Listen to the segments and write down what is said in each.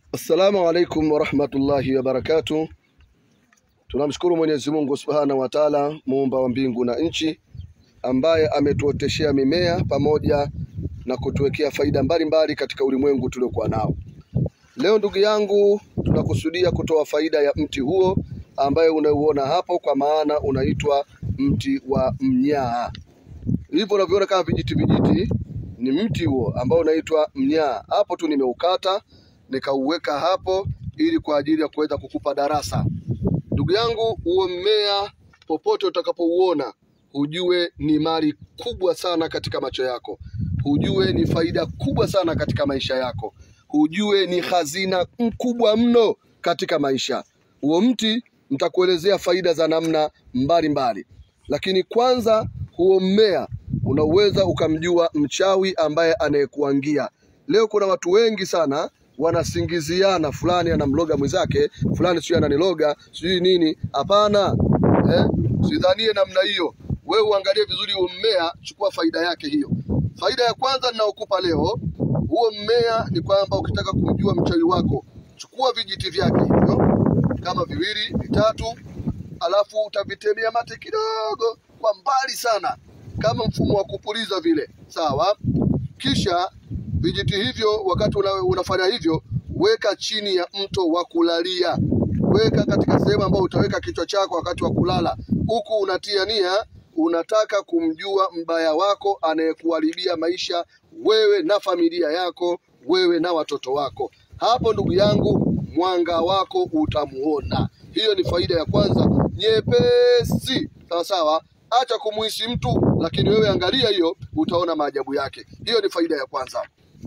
Assalamu alaikum warahmatullahi wabarakatuh. Tunamshukuru Mwenyezi Mungu subhanahu wa taala, muumba wa mbingu na nchi, ambaye ametuoteshea mimea pamoja na kutuwekea faida mbalimbali katika ulimwengu tuliokuwa nao. Leo ndugu yangu, tunakusudia kutoa faida ya mti huo ambaye unauona hapo, kwa maana unaitwa mti wa mnyaa. Hivyo unavyoona kama vijiti vijiti, ni mti huo ambao unaitwa mnyaa. Hapo tu nimeukata nikauweka hapo ili kwa ajili ya kuweza kukupa darasa. Ndugu yangu, huo mmea popote utakapouona, ujue ni mali kubwa sana katika macho yako, ujue ni faida kubwa sana katika maisha yako, ujue ni hazina mkubwa mno katika maisha. Huo mti nitakuelezea faida za namna mbalimbali, lakini kwanza, huo mmea unaweza ukamjua mchawi ambaye anayekuangia. Leo kuna watu wengi sana wanasingiziana, fulani anamloga mwenzake, fulani sijui ananiloga sijui nini. Hapana, eh, sidhanie namna hiyo. Wewe uangalie vizuri huo mmea, chukua faida yake hiyo. Faida ya kwanza ninayokupa leo, huo mmea ni kwamba ukitaka kumjua mchawi wako, chukua vijiti vyake hivyo kama viwili vitatu, alafu utavitemea mate kidogo kwa mbali sana, kama mfumo wa kupuliza vile, sawa. Kisha vijiti hivyo, wakati una, unafanya hivyo, weka chini ya mto wa kulalia, weka katika sehemu ambayo utaweka kichwa chako wakati wa kulala, huku unatia nia, unataka kumjua mbaya wako anayekuharibia maisha, wewe na familia yako, wewe na watoto wako. Hapo ndugu yangu, mwanga wako utamuona. Hiyo ni faida ya kwanza, nyepesi, sawa sawa. Acha kumuhisi mtu, lakini wewe angalia hiyo, utaona maajabu yake. Hiyo ni faida ya kwanza.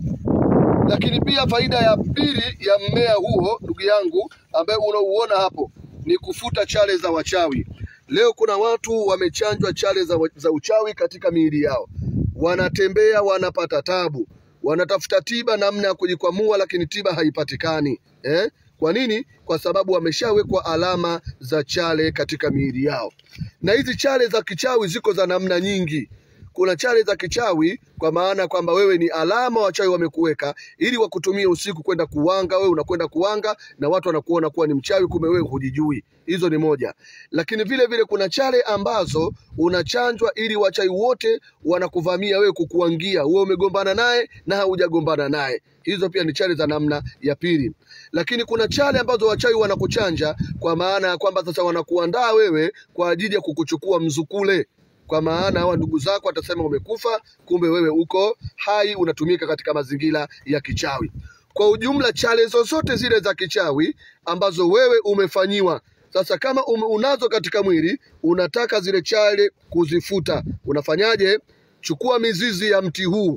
Lakini pia faida ya pili ya mmea huo ndugu yangu, ambaye unauona hapo, ni kufuta chale za wachawi. Leo kuna watu wamechanjwa chale za, za uchawi katika miili yao, wanatembea wanapata tabu, wanatafuta tiba namna ya kujikwamua, lakini tiba haipatikani eh? Kwa nini? Kwa sababu wameshawekwa alama za chale katika miili yao, na hizi chale za kichawi ziko za namna nyingi. Kuna chale za kichawi kwa maana kwamba wewe ni alama wachawi wamekuweka ili wakutumie usiku kwenda kuwanga. Wewe unakwenda kuwanga na watu wanakuona kuwa ni mchawi, kumbe wewe hujijui. Hizo ni moja, lakini vile vile kuna chale ambazo unachanjwa ili wachawi wote wanakuvamia wewe, kukuangia wewe, umegombana naye na haujagombana naye. Hizo pia ni chale za namna ya pili, lakini kuna chale ambazo wachawi wanakuchanja kwa maana ya kwamba sasa wanakuandaa wewe kwa ajili ya kukuchukua mzukule kwa maana hawa ndugu zako watasema umekufa, kumbe wewe uko hai, unatumika katika mazingira ya kichawi. Kwa ujumla, chale zozote zile za kichawi ambazo wewe umefanyiwa sasa, kama ume, unazo katika mwili, unataka zile chale kuzifuta, unafanyaje? Chukua mizizi ya mti huu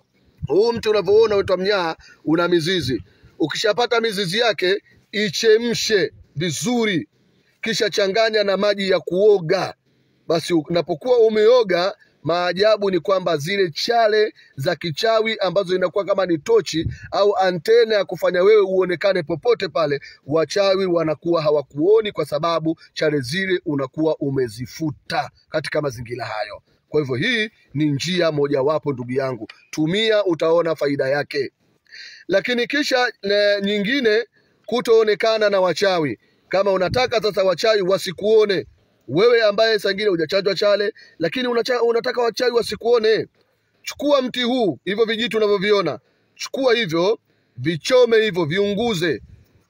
huu mti unavyoona unaitwa mnyaa, una mizizi. Ukishapata mizizi yake, ichemshe vizuri, kisha changanya na maji ya kuoga basi unapokuwa umeoga, maajabu ni kwamba zile chale za kichawi ambazo inakuwa kama ni tochi au antena ya kufanya wewe uonekane popote pale, wachawi wanakuwa hawakuoni kwa sababu chale zile unakuwa umezifuta katika mazingira hayo. Kwa hivyo hii ni njia mojawapo, ndugu yangu, tumia, utaona faida yake. Lakini kisha ne, nyingine, kutoonekana na wachawi. Kama unataka sasa wachawi wasikuone wewe ambaye sangine hujachanjwa chale, lakini unacha, unataka wachawi wasikuone, chukua mti huu, hivyo vijiti unavyoviona, chukua hivyo, vichome hivyo, viunguze,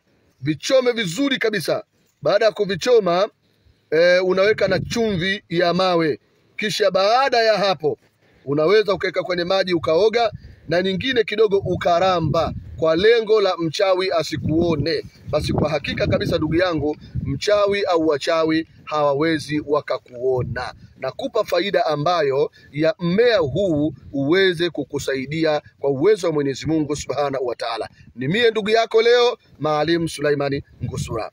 vichome vizuri kabisa. Baada ya kuvichoma e, unaweka na chumvi ya mawe, kisha baada ya hapo unaweza ukaweka kwenye maji ukaoga, na nyingine kidogo ukaramba kwa lengo la mchawi asikuone. Basi kwa hakika kabisa, ndugu yangu, mchawi au wachawi hawawezi wakakuona. Nakupa faida ambayo ya mmea huu uweze kukusaidia kwa uwezo wa Mwenyezi Mungu Subhanahu wa Ta'ala. Ni mie ndugu yako leo Maalim Sulaimani Ngusura.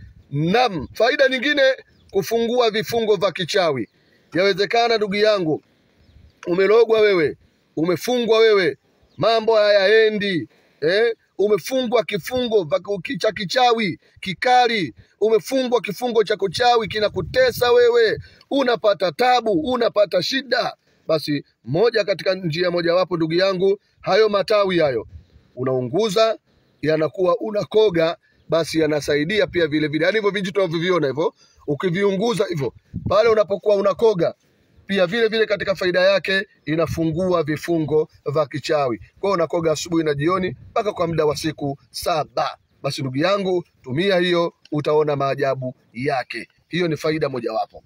Naam, faida nyingine, kufungua vifungo vya kichawi. Yawezekana ndugu yangu, umelogwa wewe, umefungwa wewe, mambo hayaendi eh? Umefungwa kifungo cha kichawi kikali, umefungwa kifungo cha kuchawi kinakutesa wewe, unapata tabu, unapata shida. Basi moja katika njia mojawapo, ndugu yangu, hayo matawi hayo unaunguza yanakuwa unakoga, basi yanasaidia pia vile vile, yaani hivyo vijiti tunavyoviona hivyo, ukiviunguza hivyo pale unapokuwa unakoga pia vile vile katika faida yake inafungua vifungo vya kichawi. Kwa hiyo unakoga asubuhi na jioni mpaka kwa muda wa siku saba. Basi ndugu yangu, tumia hiyo, utaona maajabu yake. Hiyo ni faida mojawapo,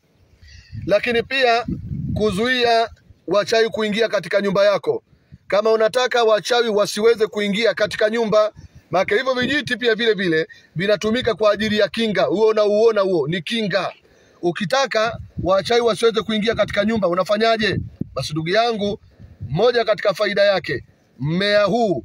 lakini pia kuzuia wachawi kuingia katika nyumba yako. Kama unataka wachawi wasiweze kuingia katika nyumba, maana hivyo vijiti pia vile vile vinatumika kwa ajili ya kinga. Huo unauona huo ni kinga. Ukitaka wachawi wasiweze kuingia katika nyumba unafanyaje? Basi ndugu yangu, moja katika faida yake, mmea huu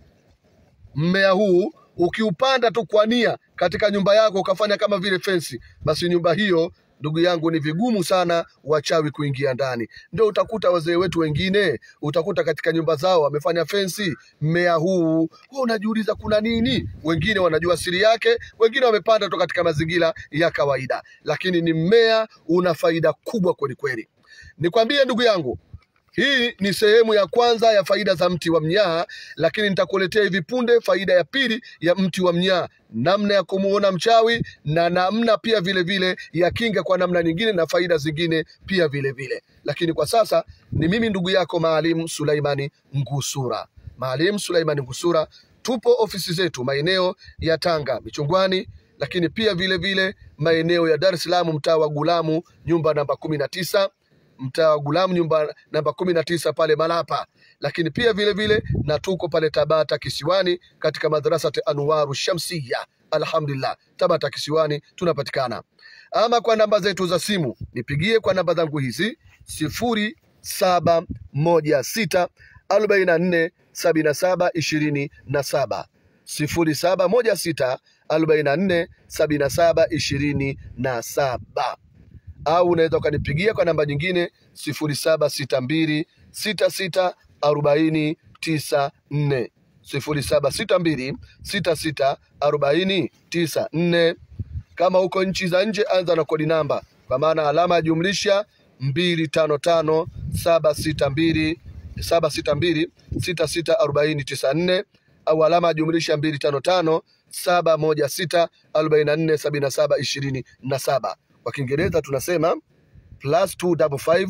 mmea huu ukiupanda tu kwa nia katika nyumba yako ukafanya kama vile fensi, basi nyumba hiyo ndugu yangu ni vigumu sana wachawi kuingia ndani. Ndio utakuta wazee wetu wengine, utakuta katika nyumba zao wamefanya fensi mmea huu. Wewe unajiuliza kuna nini? Wengine wanajua siri yake, wengine wamepanda tu katika mazingira ya kawaida, lakini ni mmea una faida kubwa kweli kweli. Nikwambie ndugu yangu, hii ni sehemu ya kwanza ya faida za mti wa mnyaa, lakini nitakuletea hivi punde faida ya pili ya mti wa mnyaa, namna ya kumuona mchawi na namna pia vile vile ya kinga kwa namna nyingine na faida zingine pia vile vile. Lakini kwa sasa ni mimi ndugu yako Maalim Suleimani Ngusura. Maalim Suleimani Ngusura, tupo ofisi zetu maeneo ya Tanga Michungwani, lakini pia vile vile maeneo ya Dar es Salaam mtaa wa Gulamu nyumba namba kumi na tisa mtaa wa Gulamu nyumba namba kumi na tisa pale Malapa, lakini pia vile vile na tuko pale Tabata Kisiwani katika madrasati Anwaru Shamsiya. Alhamdulillah, Tabata Kisiwani tunapatikana. Ama kwa namba zetu za simu nipigie kwa namba zangu hizi sifuri saba moja sita arobaini na nne sabini na saba ishirini na saba sifuri saba moja sita arobaini na nne sabini na saba ishirini na saba au unaweza ukanipigia kwa namba nyingine sifuri saba sita mbili sita sita arobaini tisa nne sifuri saba sita mbili sita sita arobaini tisa nne. Kama uko nchi za nje, anza na kodi namba kwa maana alama ya jumlisha mbili tano tano saba sita mbili saba sita mbili sita sita arobaini tisa nne au alama ya jumlisha mbili tano tano saba moja sita arobaini na nne sabini na saba ishirini na saba. Kwa Kiingereza tunasema plus 255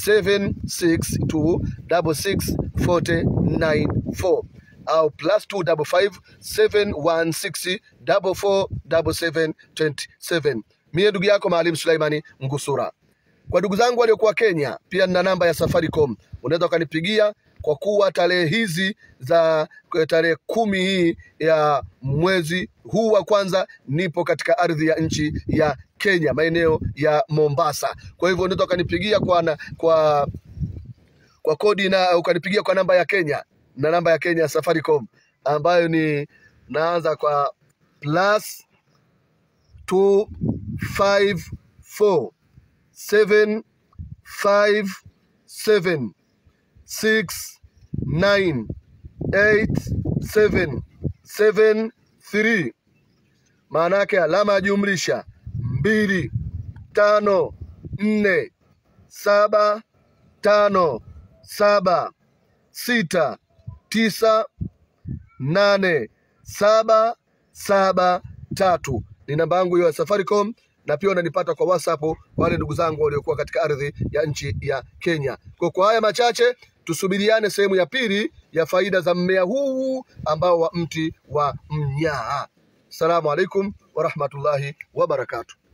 762 66 au plus 255 716 44 27 Mie ndugu yako Maalim Suleimani Ngusura. Kwa ndugu zangu waliokuwa Kenya, pia nina namba ya Safaricom, unaweza ukanipigia kwa kuwa tarehe hizi za tarehe kumi hii ya mwezi huu wa kwanza nipo katika ardhi ya nchi ya Kenya, maeneo ya Mombasa. Kwa hivyo unaweza ukanipigia kwa, na, kwa kwa kodi na ukanipigia kwa namba ya Kenya na namba ya Kenya ya Safaricom ambayo ni naanza kwa plus 254 seven five seven six nine eight seven seven three. Maana yake alama ya jumlisha mbili tano nne saba tano saba sita tisa nane saba saba tatu ni namba yangu hiyo ya Safaricom, na pia unanipata kwa WhatsApp wale ndugu zangu waliokuwa katika ardhi ya nchi ya Kenya. Kwa kwa haya machache, tusubiriane sehemu ya pili ya faida za mmea huu ambao wa mti wa mnyaa. Assalamu alaikum warahmatullahi wabarakatuh.